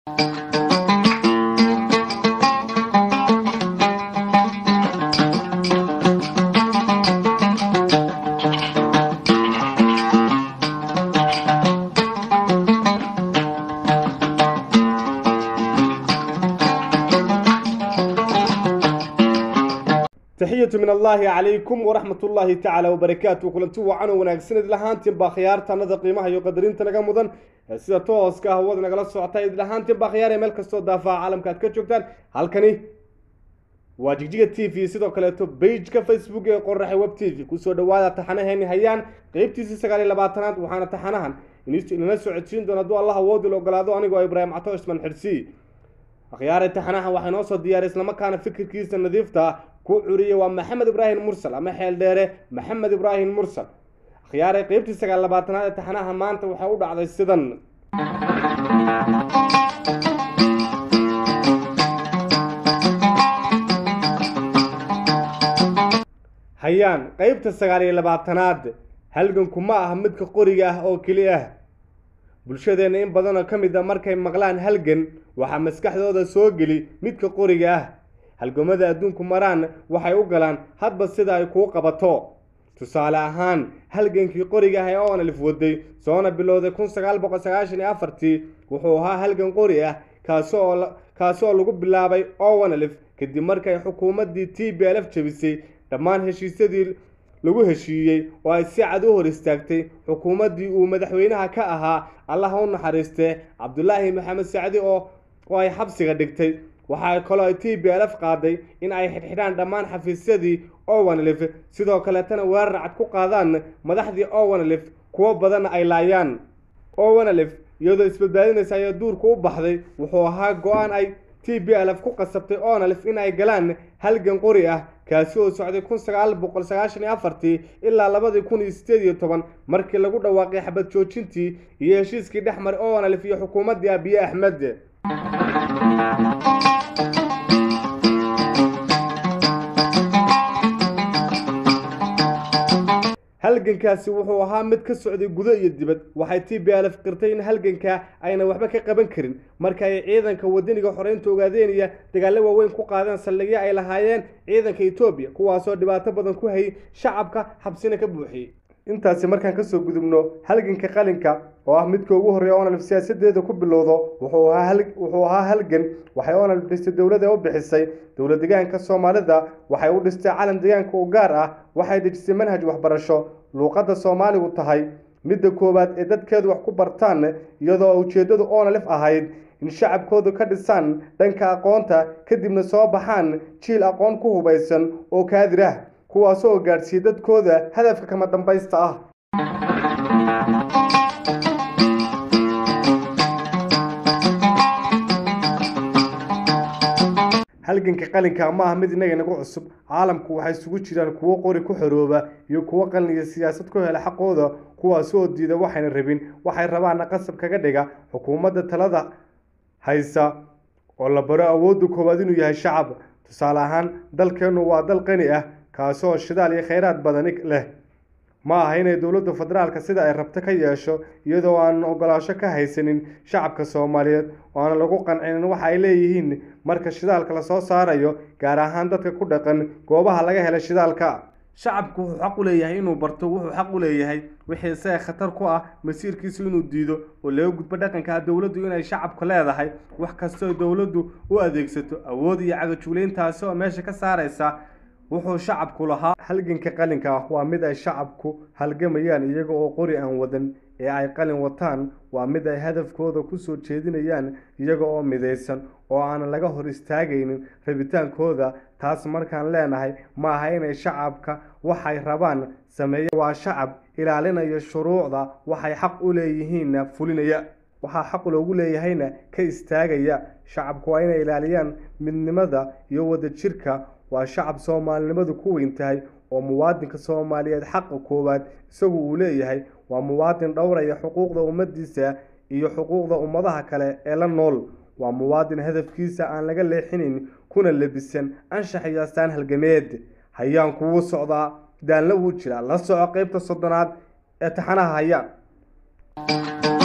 taxiyatu min allaahi calaykum waraxmat ullaahi tacaala wabarakaatu kulanti wacan oo wanaagsan idlahaantiin baa khiyaartanada qiimaha iyo qadarinta naga mudan ee sida tooska ah hawada nagala socota idlahaantiin baa khiyaar ee meel kastoo daafaha caalamka aad ka joogtaan halkani waa jigjiga t v sidoo kaleeto bageka facebook ee qoraxay web t v kusoo dhawaada taxanaheeni hayaan qeybtiisii sagaal iyo labaatanaad waxaana taxanahan inala socodsiin doona hadduu allah awoodi la ogolaado anigoo ibraahim cato ismaan xirsi akhyaare taxanahan waxaa noo soo diyaaray islamarkaana fikirkiisa nadiifta ah ku curiyey waa maxamed ibraahim mursal ama xeel dheere maxamed ibraahim mursal akhyaare qeybtii sagaal labaatanaad ee taxanaha maanta waxay u dhacday sidan hayaan qeybta sagaal iyo labaatanaad halganku ma ah midka qoriga ah oo keli ah bulshadeenna in badanoo ka mid a markay maqlaan halgan waxaa maskaxdooda soo geli midka qoriga ah halgamada adduunku maraan waxay u galaan hadba sida ay kuu qabato tusaale ahaan halgankii qoriga ah ee onalif waday soona bilowday kun sagaal boqol sagaashan iyo afartii wuxuu ahaa halgan qori ah kaasi oo kaasi oo lagu bilaabay owanalif kadib markay xukuumaddii t b lf jebisay dhammaan heshiisyadii lagu heshiiyey oo ay si cad u hor istaagtay xukuumaddii uu madaxweynaha ka ahaa allaha u naxariistee cabdulaahi maxamed sacdi oo oo ay xabsiga dhigtay waxaa kaloo ay t b lf qaaday in ay xidhxidhaan dhammaan xafiisyadii owanlif sidoo kaleetana weerar cad ku qaadaan madaxdii owanlif kuwo badanna ay laayaan owanlif iyadoo isbadbaadinaysa ayaa duurka u baxday wuxuu ahaa go-aan ay t b lf ku qasabtay onalif in ay galaan halgan qori ah kaasi oo socday kun sagaal boqol sagaashan iyo afartii ilaa labadii kun iyo sideed iyo toban markii lagu dhawaaqay xabad joojintii iyo heshiiskii dhex maray onalif iyo xukuumaddii abiye axmed halgankaasi wuxuu ahaa mid ka socday gudo iyo dibad waxay t b lf qirtay in halganka ayna waxba ka qaban karin marka ay ciidanka wadaniga xoreynta ogaadeenaya dagaallo waaweyn ku qaadeen saldhigyo ay lahaayeen ciidanka etoobiya kuwaasoo dhibaato badan ku hayay shacabka xabsina ka buuxiyey intaasi markaan kasoo gudubno halganka qalinka oo ah midka ugu horreeya onalif siyaasadeeda ku bilowdo wuxuu ahaa halgan waxay onalif dhistay dowlada u bixisay dowla degaanka soomaalida waxay u dhistay calan degaanka u gaar ah waxay dejisay manhaj waxbarasho luuqadda soomaaligu tahay midda koowaad ee dadkeedu wax ku bartaan iyadoo ujeeddadu onalif ahayd in shacabkoodu ka dhisaan dhanka aqoonta kadibna soo baxaan jiil aqoon ku hubaysan oo kaadir ah kuwaasoo gaadhsiiya dadkooda hadafka kama dambaysta ah halganka qalinka ma ah mid inaga nagu cusub caalamku waxay isugu jiraan kuwo qori ku xorooba iyo kuwo qalin iyo siyaasad ku hela xaqooda kuwaasi oo diida waxayna rabin waxay rabaana qasab kaga dhiga xukuumadda talada haysa oo la baro awoodda koowaad inuu yahay shacab tusaale ahaan dalkeennu waa dal qani ah kaasi oo shidaal iyo khayraad badani leh ma aha inay dowladda federaalka sida ay rabto ka yeesho iyadoo aanan ogolaasho ka haysanin shacabka soomaaliyeed oo aanan lagu qancinin waxa ay leeyihiin marka shidaalka lasoo saarayo gaar ahaan dadka ku dhaqan goobaha laga hela shidaalka shacabku wuxuu xaq u leeyahay inuu barto wuxuu xaq u leeyahay wixii isaga khatar ku ah masiirkiisu inuu diido oo laga gudbo dhaqanka dowladdu inay shacabka leedahay wax kastoo dowladdu u adeegsato awood iyo cagajuulayntaasi oo meesha ka saaraysa wuxuu shacabku lahaa halganka qalinka ah waa mid ay shacabku halgamayaan iyaga oo qori aan wadan ee ay qalin wataan waa mid ay hadafkooda kusoo jeedinayaan iyaga oo midaysan oo aanan laga hor istaagaynin rabitaankooda taas markaan leenahay ma aha inay shacabka waxay rabaan sameeya waa shacab ilaalinaya shuruucda waxay xaq u leeyihiinna fulinaya waxaa xaq loogu leeyahayna ka istaagaya shacabku waa inay ilaaliyaan midnimada iyo wadajirka waa shacab soomaalinimadu ku weyn tahay oo muwaadinka soomaaliyeed xaqa koowaad isagu uu leeyahay waa muwaadin dhowraya xuquuqda ummadiisa iyo xuquuqda ummadaha kale ee la nool waa muwaadin hadafkiisa aan laga leexinin kuna lebisan anshax iyo astaan halgameed hayaan kugu socdaa daalna wuu jiraa la soco qeybta soddonaad ee taxanaha hayaan